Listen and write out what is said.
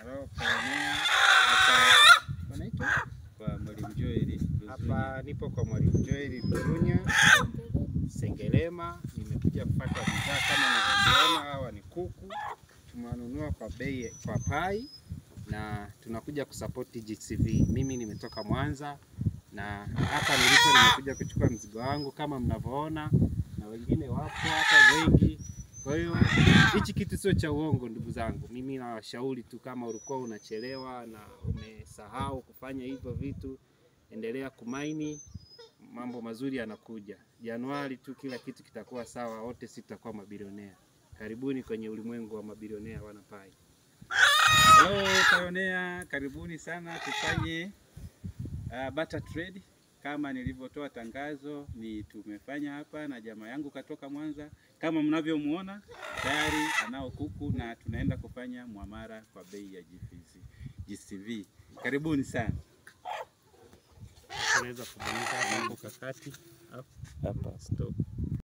Halo, Pioneer. Hapa wanaitwa Kwa Mwalimu Joel hapa, nipo kwa Mwalimu Joel Lurunya Sengerema. Nimekuja kupata bidhaa kama unavyoziona, hawa ni kuku tumewanunua kwa bei kwa pai, na tunakuja kusapoti GCV. Mimi nimetoka Mwanza na hapa nilipo nimekuja kuchukua mzigo wangu kama mnavyoona, na wengine wapo hapa wengi. Kwa hiyo hichi kitu sio cha uongo, ndugu zangu. Mimi nawashauri tu, kama ulikuwa unachelewa na umesahau kufanya hivyo vitu, endelea kumaini, mambo mazuri yanakuja. Januari tu kila kitu kitakuwa sawa, wote sisi tutakuwa mabilionea. Karibuni kwenye ulimwengu wa mabilionea wanapai. Hello Pioneer, karibuni sana tufanye uh, barter trade kama nilivyotoa tangazo, ni tumefanya hapa na jamaa yangu katoka Mwanza, kama mnavyomuona tayari anao kuku na tunaenda kufanya mwamara kwa bei ya GCV. GCV. Karibuni sana Unaweza kubonyeza hapo kakati hapa stop.